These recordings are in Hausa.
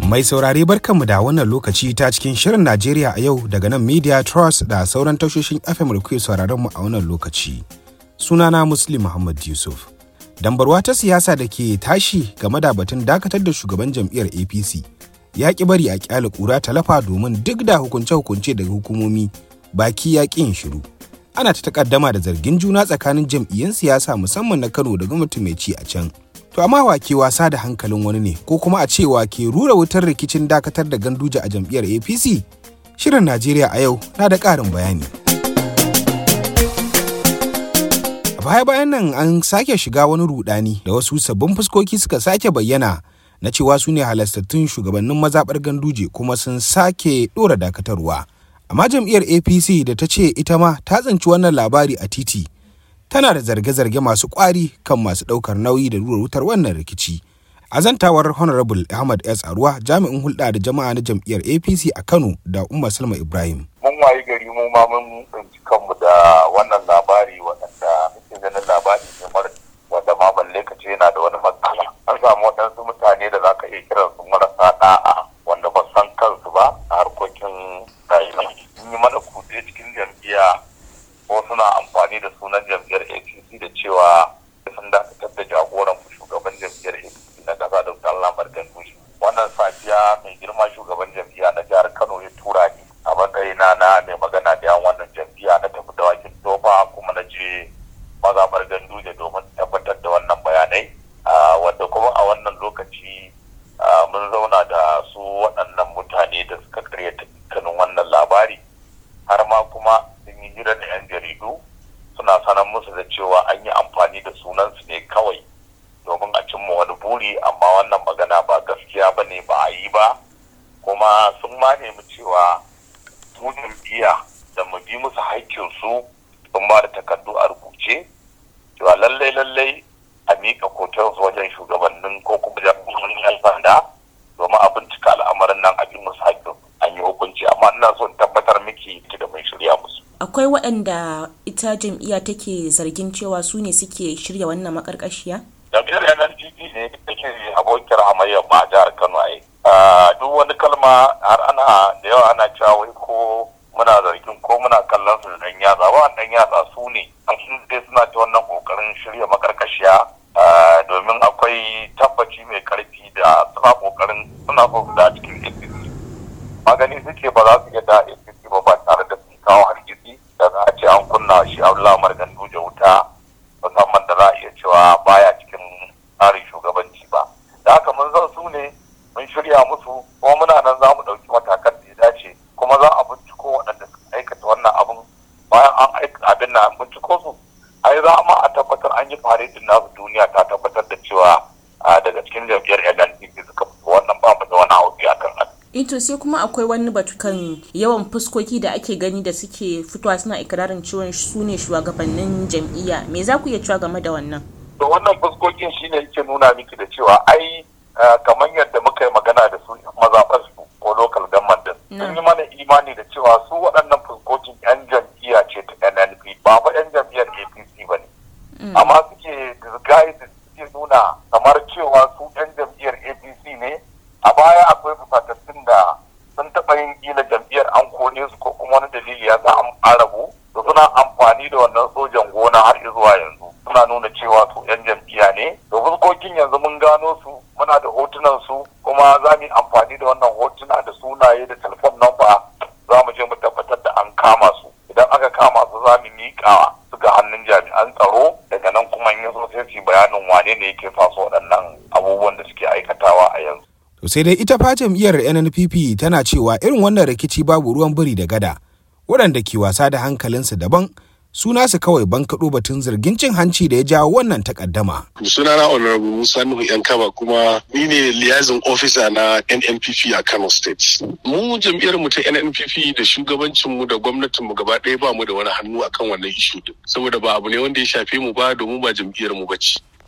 Mai saurare barkanmu da wannan lokaci ta cikin shirin Najeriya a yau daga nan Media Trust da sauran tashoshin FM da kuke sauraron mu a wannan lokaci. Sunana Muslim Muhammad Yusuf. Dambarwa ta siyasa da ke tashi game da batun dakatar da shugaban jam'iyyar APC ya ki bari a kyale kura talafa domin duk da hukunce-hukunce daga hukumomi baki ya ƙi yin shiru. Ana ta takaddama da zargin juna tsakanin jam'iyyun siyasa musamman na Kano da gwamnati mai ci a can. To amma wa ke wasa da hankalin wani ne ko kuma a cewa ke rura wutar rikicin dakatar da ganduje a jam'iyyar APC? Shirin Najeriya a yau na da ƙarin bayani. A baya-bayan nan an sake shiga wani rudani da wasu sabbin fuskoki suka sake bayyana na cewa su ne halastattun shugabannin mazaɓar ganduje kuma sun sake ɗora dakatarwa. Amma jam'iyyar APC da ta ce ita ma ta tsinci wannan labari a titi. tana da zarge-zarge masu kwari kan masu ɗaukar nauyi da rura wutar wannan rikici. A zantawar Honorable Ahmad S. Arwa jami'in hulɗa da jama'a na jam'iyyar APC a Kano da Umma Salma Ibrahim. Mun wayi gari mu ma mun tsinci kanmu da wannan labari waɗanda muke ganin labari ne mara wanda ma balle ka ce yana da wani matsala. An samu waɗansu mutane da za ka iya kiran su marasa ɗa'a wanda ba san kansu ba a harkokin rayuwa. Sun yi mana kutse cikin jam'iyya ko suna amfani da sunan jam'iyyar apc da cewa sun dakatar da jagoran shugaban jam'iyyar apc na kasa da wutar lamar gandushi wannan safiya mai girma shugaban jam'iyya na jihar kano ya tura ni a matsayina na mai magana da yan wannan jam'iyya na tafi da wakin tofa kuma na je mazabar ganduje domin tabbatar da wannan bayanai wanda kuma a wannan lokaci mun zauna da su waɗannan mutane da suka karyata dukkanin wannan labari har ma kuma sun yi hira da 'yan jaridu suna sanar musu da cewa an yi amfani da sunansu ne kawai domin a cimma wani buri amma wannan magana ba gaskiya ba ne ba a yi ba kuma sun ma nemi cewa mu jam'iyya da mu bi musu haƙƙinsu sun ba da takardu a rubuce cewa lallai lallai a miƙa kotarsu wajen shugabannin ko kuma jami'an 'yan sanda domin a bincika al'amarin nan a bi musu haƙƙin an yi hukunci amma ina so in tabbatar miki da mai shirya musu akwai waɗanda ita jam'iyya take zargin cewa su ne suke shirya wannan makarkashiya? jam'iyyar NNPP ne take abokiyar hamayyar ba a jihar Kano ai. Duk wani kalma har ana da yawa ana cewa wai ko muna zargin ko muna kallon su da dan yatsa ba dan yatsa su ne sun dai suna ta wannan kokarin shirya makarkashiya domin akwai tabbaci mai karfi da suna kokarin suna so su da cikin APC. Magani suke ba za su iya da APC ba ba tare da sun kawo hargitsi da za a ce an kunna shi Abdullahi Umar Ganduje wuta musamman da za a iya cewa baya cikin tsarin shugabanci ba. Da haka mun zan su ne mun shirya musu kuma muna nan za mu ɗauki matakan da ya dace kuma za a binciko waɗanda suka aikata wannan abin bayan an aika abin na binciko su ai za ma a tabbatar an yi faredin nasu duniya ta tabbatar da cewa daga cikin jam'iyyar NNPP suka fito wannan ba mu da wani hauki akan haka. ito sai kuma akwai wani batu kan yawan fuskoki da ake gani da suke fitowa suna ikirarin cewa su ne shugabannin jam'iyya me za ku iya cewa game da wannan to wannan fuskokin shine yake nuna miki da cewa ai kamar yadda muka yi magana da su mazaɓar su ko local government din sun yi mana imani da cewa su waɗannan fuskokin yan jam'iyya ce ta NNP ba fa yan jam'iyyar APC ba ne amma suke disguise suke nuna kamar cewa su yan jam'iyyar APC ne a baya akwai fusatattun da sun taɓa yin ƙila jam'iyyar an kone su ko kuma wani dalili ya sa an rabu da suna amfani da wannan sojan gona har zuwa yanzu suna nuna cewa su 'yan jam'iyya ne da fuskokin yanzu mun gano su muna da hotunan su kuma za mu yi amfani da wannan hotuna da sunaye da telefon namba za mu je mu tabbatar da an kama su idan aka kama su za mu miƙa su ga hannun jami'an tsaro daga nan kuma in yaso sai su bayanin wane ne yake faso waɗannan abubuwan da suke aikatawa a yanzu To sai dai ita fa jam'iyyar NNPP tana cewa irin wannan rikici babu ruwan biri da gada. Waɗanda ke wasa da hankalinsu daban suna su kawai bankaɗo batun zargin cin hanci da ya jawo wannan takaddama. Sunana Honorable Musa Nuhu Yankaba kuma ni ne liaison officer na NNPP a Kano State. Mu jam'iyyar mu ta NNPP da shugabancin mu da gwamnatin mu gaba ɗaya ba mu da wani hannu akan wannan ishu din. Saboda ba abu ne wanda ya shafe mu ba domin ba jam'iyyar mu bace.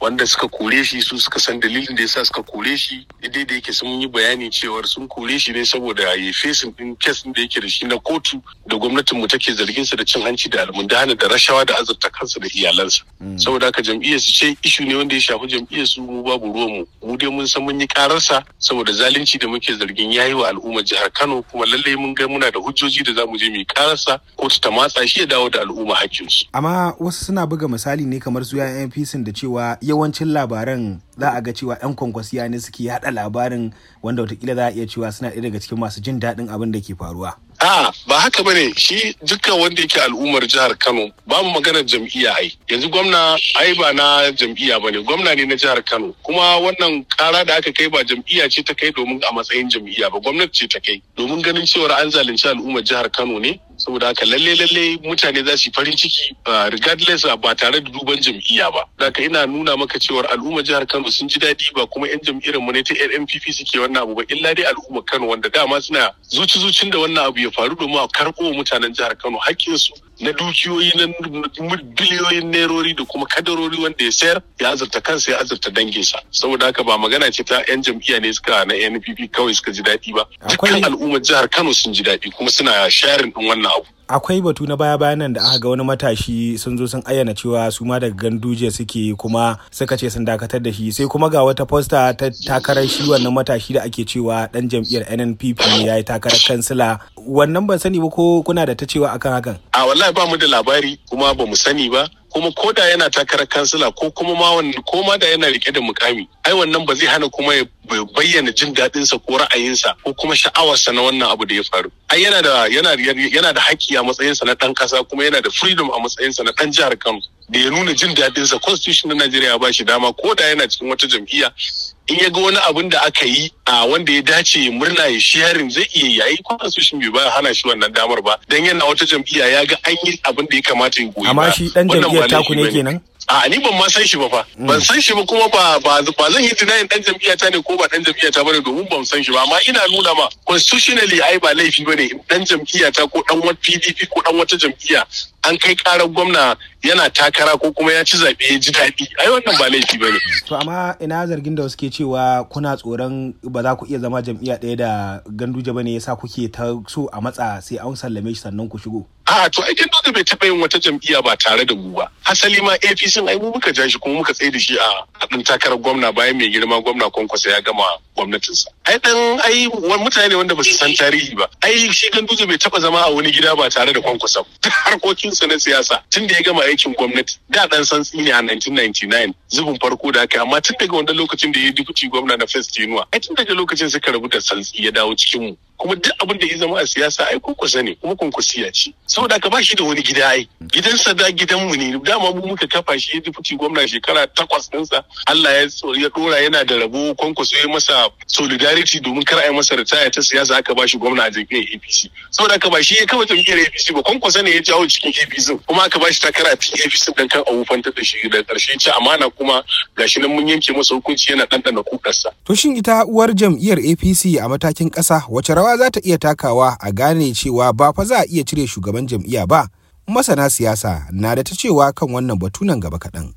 wanda suka kore shi su suka san dalilin da yasa suka kore shi daidai da yake sun yi bayani cewar sun kore shi ne saboda ya yi fesin din kes da yake da shi na kotu da gwamnatin mu take zargin sa da cin hanci da almundana da rashawa da azurta kansa da iyalansa saboda haka jam'iyyar su ce ishu ne wanda ya shafi jam'iyyar su mu babu ruwan mu mu dai mun san mun yi kararsa saboda zalunci da muke zargin yayi wa al'ummar jihar Kano kuma lallai mun ga muna da hujjoji da zamu je mu yi kararsa kotu ta matsa shi ya dawo da al'umma hakkinsu amma wasu suna buga misali ne kamar su yayan NPC da cewa yawancin labaran za a ga cewa yan kwankwasiya ne suke yada labarin wanda watakila za a iya cewa suna ɗaya daga cikin masu jin daɗin abin da ke faruwa A'a ba haka bane shi dukkan wanda yake al'ummar jihar Kano ba mu maganar jam'iyya ai yanzu gwamna ai ba na jam'iyya bane gwamna ne na jihar Kano kuma wannan kara da aka kai ba jam'iyya ce ta kai domin a matsayin jam'iyya ba gwamnati ce ta kai domin ganin cewar an zalunci al'ummar jihar Kano ne saboda haka lalle lalle mutane za su yi farin ciki regardless ba tare da duban jam'iyya ba haka ina nuna maka cewar al'ummar jihar Kano sun ji daɗi ba kuma yan jam'iyyar mu ne ta NPP suke wannan abu ba illa dai al'ummar Kano wanda dama suna zuci zucin da wannan abu ya faru domin a karɓo mutanen jihar Kano haƙƙinsu na dukiyoyi na biliyoyin nerori da kuma kadarori wanda ya sayar ya azurta kansa ya azurta danginsa saboda haka ba magana ce ta yan jam'iyya ne suka na NPP kawai suka ji daɗi ba dukkan al'ummar jihar Kano sun ji daɗi kuma suna sharing din wannan abu akwai batu na baya bayan nan da aka ga wani matashi sun zo sun ayyana cewa su ma daga ganduje suke kuma suka ce sun dakatar da shi sai kuma ga wata posta ta takarar shi wannan matashi da ake cewa dan jam'iyyar NNPP ne ya yi takarar kansila wannan ban sani ba ko kuna da ta cewa akan hakan a wallahi ba mu da labari kuma ba mu sani ba kuma ko da yana takarar kansila ko kuma ma wanda ko ma da yana rike da mukami ai wannan ba zai hana kuma ya bayyana jin daɗinsa ko ra'ayinsa ko kuma sha'awarsa na wannan abu da ya faru ai yana da yana yana da haƙƙi a matsayinsa na ɗan ƙasa kuma yana da freedom a matsayinsa na ɗan jihar Kano da ya nuna jin daɗinsa constitution na Najeriya ba shi dama ko da yana cikin wata jam'iyya in ya ga wani abin da aka yi a wanda ya dace murna ya sharing zai iya yayi constitution bai ba hana shi wannan damar ba dan yana wata jam'iyya ya ga an yi abin da ya kamata ya goyi amma shi dan jam'iyyar taku ne kenan a ni ban ma san shi ba fa ban san shi ba kuma ba ba ba zan yi tunanin dan jam'iyya ta ne ko ba dan jam'iyya ta bane domin ban san shi ba amma ina nuna ma constitutionally ai ba laifi bane dan jam'iyya ta ko dan wata PDP ko dan wata jam'iyya an kai karar gwamna yana takara ko kuma ya ci zaɓe ya ji daɗi ai wannan ba laifi bane to amma ina zargin da wasu ke cewa kuna tsoron ba za ku iya zama jam'iyya ɗaya da ganduje bane yasa kuke ta so a matsa sai an sallame shi sannan ku shigo a to ai ganduje bai taɓa yin wata jam'iyya ba tare da mu ba hasali ma APC ai mu muka ja shi kuma muka tsaye da shi a ɗan takarar gwamna bayan mai girma gwamna kwankwasa ya gama gwamnatinsa ai dan ai mutane wanda ba su san tarihi ba ai shi ganduje bai taɓa zama a wani gida ba tare da kwankwasa harkokinsa na siyasa tun da ya gama aikin gwamnati da dan santsi ne a 1999 zubin farko da aka amma tun daga wannan lokacin da ya yi dubuci gwamna na first tenuwa ai tun daga lokacin suka rabu da santsi ya dawo cikin mu kuma duk abin da ya zama a siyasa ai kunkusa ne kuma kunkusiya ce saboda ka ba shi da wani gida ai gidansa da gidanmu ne dama mu muka kafa shi ya dubuci gwamna shekara takwas ɗinsa Allah ya ya dora yana da rabo kwankwaso ya masa solidarity domin kar a yi masa ritaya ta siyasa aka ba shi gwamna a jam'iyyar APC saboda ka ba shi ya kama jam'iyyar APC ba kwankwasa ne ya jawo cikin APC kuma aka ba shi takara a cikin APC dan kan abu fantar da shi da ƙarshe ci amana kuma gashi nan mun yanke masa hukunci yana ɗanɗana kudarsa. To shin ita uwar jam'iyyar APC a matakin ƙasa wace rawa za ta iya takawa a gane cewa ba fa za a iya cire shugaban jam'iyya ba? Masana siyasa na da ta cewa kan wannan batu nan gaba kaɗan.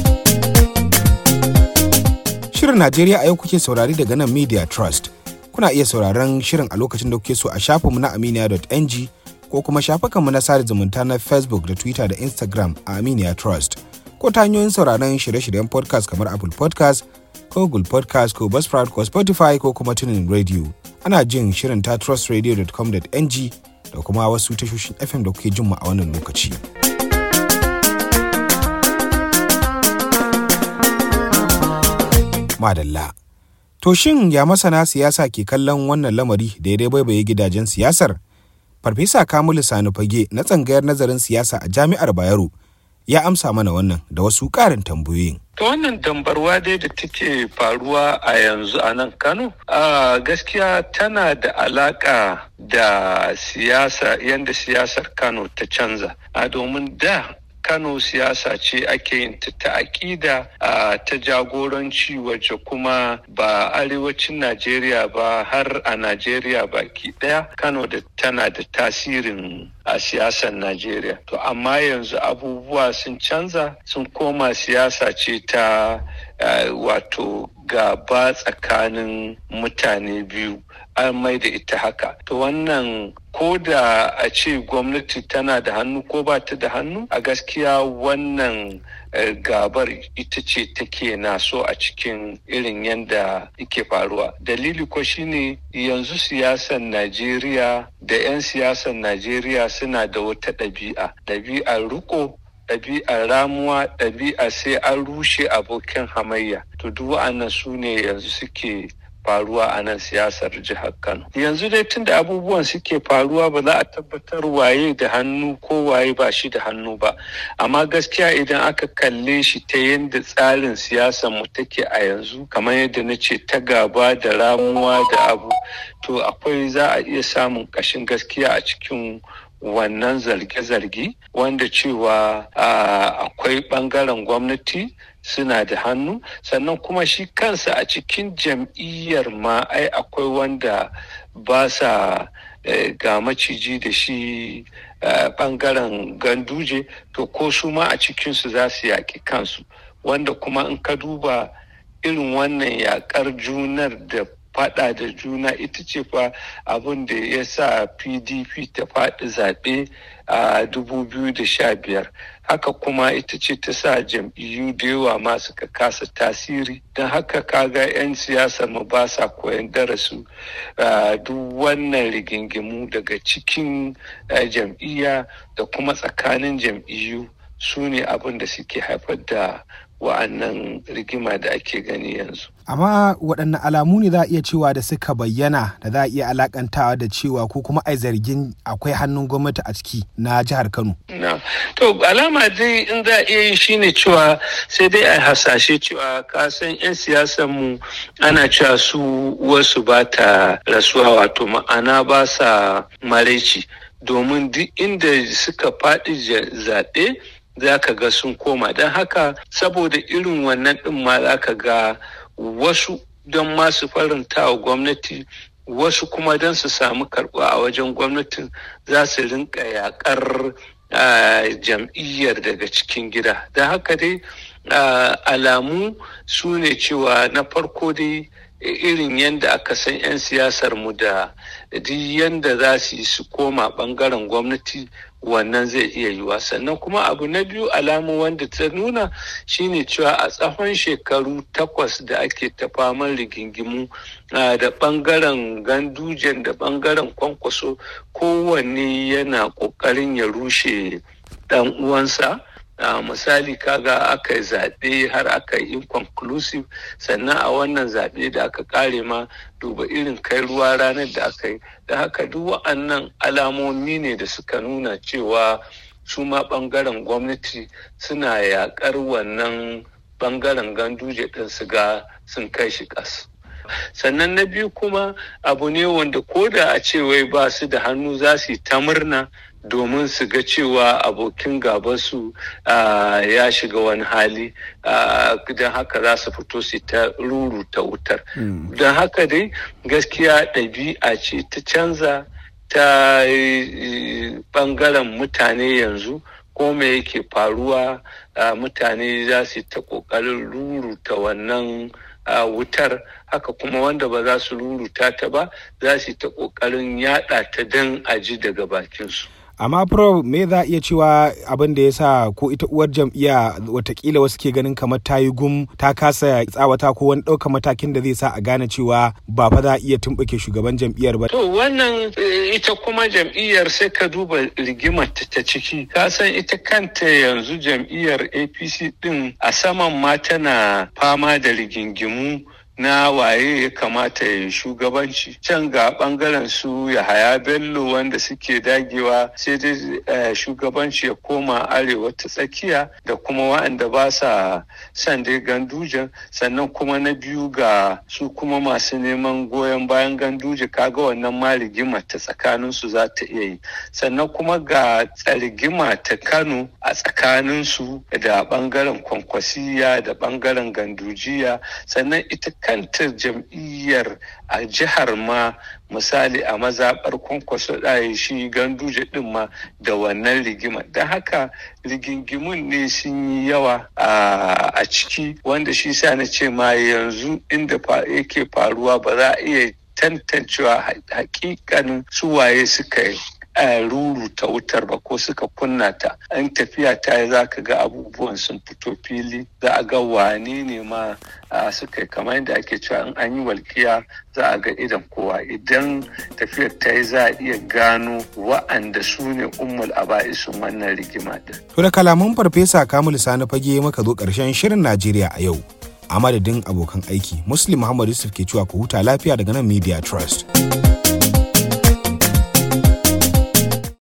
Shirin Najeriya a yau kuke saurari daga nan Media Trust. Kuna iya sauraron shirin a lokacin da kuke so a shafinmu na aminiya.ng ko kuma shafukanmu na sada zumunta na Facebook da Twitter da Instagram a Aminiya Trust. Ko ta hanyoyin sauraron shirye-shiryen podcast kamar Apple podcast ko Google podcast ko Buzzsprout ko Spotify ko kuma tunin radio. Ana jin shirin ta trustradio.com.ng da kuma wasu tashoshin FM da kuke jin mu a wannan lokaci. Madalla. To shin ya masana siyasa ke kallon wannan lamari da ya baibaye gidajen siyasar? Farfesa Kamilu Sani Fage na tsangayar nazarin siyasa a Jami'ar Bayero ya amsa mana wannan da wasu ƙarin tambayoyin. To wannan dambarwa dai da take faruwa a yanzu a nan Kano, a gaskiya tana da alaka da siyasa yadda siyasar Kano ta canza. A domin da Kano siyasa ce ake yin ta ta aƙida ta jagoranci wacce kuma ba arewacin Najeriya ba har a Najeriya baki ɗaya Kano da tana da tasirin a siyasar Najeriya. To amma yanzu abubuwa sun canza sun koma siyasa ce ta wato gaba tsakanin mutane biyu an mai da ita haka. To wannan ko da a ce gwamnati tana da hannu ko ba ta da hannu a gaskiya wannan gabar ita ce take na so a cikin irin yadda yake faruwa dalili ko shine yanzu siyasar najeriya da 'yan siyasar najeriya suna da wata ɗabi'a ɗabi'ar riko ɗabi'ar ramuwa ɗabi'a sai an rushe abokin hamayya to duk wa'annan su ne yanzu suke faruwa a nan siyasar jihar Kano. Yanzu dai tunda abubuwan suke faruwa ba za a tabbatar waye da hannu ko waye ba shi da hannu ba. Amma gaskiya idan aka kalle shi ta yadda tsarin siyasar mu take a yanzu kamar yadda na ce ta gaba da ramuwa da abu to akwai za a iya samun ƙashin gaskiya a cikin wannan zarge-zarge wanda cewa akwai ɓangaren gwamnati suna da hannu sannan kuma shi kansa a cikin jam'iyyar ma ai akwai wanda ba sa ga maciji da shi bangaren ganduje to ko su ma a cikinsu za su yaƙi kansu wanda kuma in ka duba irin wannan yaƙar junar da fada da juna ita ce fa abin da ya sa pdp ta faɗi zaɓe a 2015 haka kuma ita ce ta sa jam'iyyu da yawa ma suka kasa tasiri don haka kaga 'yan siyasar mu ba sa koyan darasu duk wannan rigingimu daga cikin jam'iyya da kuma tsakanin jam'iyyu su ne abin da suke haifar da wa'annan rigima da ake gani yanzu. Amma waɗanne alamu ne za a iya cewa da suka bayyana da za a iya alakantawa da cewa ko kuma ai zargin akwai hannun gwamnati a ciki na jihar Kano. Na, to alama dai in za a iya yi shine cewa sai dai a hasashe cewa kasan 'yan siyasan mu ana cewa su wasu ba ta rasuwa wato ma'ana ba sa maraici domin duk inda suka faɗi zaɓe za ka ga sun koma don haka saboda irin wannan ɗin ma za ka ga wasu don masu faranta wa gwamnati wasu kuma don su samu karɓa a wajen gwamnatin za su rinka yaƙar jam'iyyar daga cikin gida don haka dai alamu su ne cewa na farko dai irin yadda aka san 'yan siyasar mu da duk yadda za su yi su koma bangaren gwamnati wannan zai iya yiwa sannan kuma abu na biyu alamu wanda ta nuna shine cewa a tsawon shekaru takwas da ake ta faman rigingimu da bangaren gandujen da bangaren kwankwaso kowanne yana kokarin ya rushe dan uwansa Uh, misali kaga aka yi zaɓe har aka yi inconclusive sannan a wannan zaɓe da aka ƙare ma duba irin kai ruwa ranar da aka yi da haka duk wa'annan alamomi ne da suka nuna cewa su ma ɓangaren gwamnati suna yaƙar wannan ɓangaren ganduje ɗin su ga sun kai shi ƙasa. sannan na biyu kuma abu ne wanda ko da a ce wai ba su da hannu za su yi ta murna domin su ga cewa abokin gabansu ya shiga wani hali don haka za su fito su ta ruru ta wutar don haka dai gaskiya ɗabi'a ce ta canza ta ɓangaren mutane yanzu ko me yake faruwa mutane za su ta ƙoƙarin ruruta wannan a wutar haka kuma wanda ba za su ruruta ta ba za su ta ƙoƙarin yaɗa ta don aji daga bakinsu. amma pro me za a iya cewa abin da ya sa ko ita uwar jam'iyya watakila wasu ke ganin kamar ta yi gum ta kasa tsawata ko wani ɗaukar matakin da zai sa a gane cewa ba fa za a iya tumɓuke shugaban jam'iyyar ba. to wannan ita kuma jam'iyyar sai ka duba rigimar ta ciki ka san ita kanta yanzu jam'iyyar apc din a saman ma tana fama da rigingimu na waye ya kamata ya yi shugabanci can ga bangaren su ya haya bello wanda suke dagewa sai dai shugabanci ya koma arewa ta tsakiya da kuma waɗanda ba sa son dai gandujan sannan kuma na biyu ga su kuma masu neman goyon bayan ganduje kaga wannan ma rigima ta tsakanin su za ta iya yi sannan kuma ga tsarigima ta kano a tsakanin su da bangaren kwankwasiya da bangaren gandujiya sannan ita kanta jam'iyyar a jihar ma misali a mazaɓar kwankwaso ɗaya shi ganduje ɗin ma da wannan rigima don haka rigingimun ne sun yi yawa a ciki wanda shi sa na ce ma yanzu inda yake faruwa ba za a iya tantancewa hakikanin suwaye suka yi ruruta wutar ba ko suka kunna ta an tafiya ta yi za ka ga abubuwan sun fito fili za a ga wane ne ma suka yi kamar yadda ake cewa in an yi walƙiya za a ga idan kowa idan tafiyar ta yi za a iya gano wa'anda su ne ummul aba'isun wannan rigima din. To da kalaman farfesa Kamilu Sani fage maka zo ƙarshen shirin Najeriya a yau. A madadin abokan aiki, Muslim Muhammad Yusuf ke cewa ku huta lafiya daga nan Media Trust.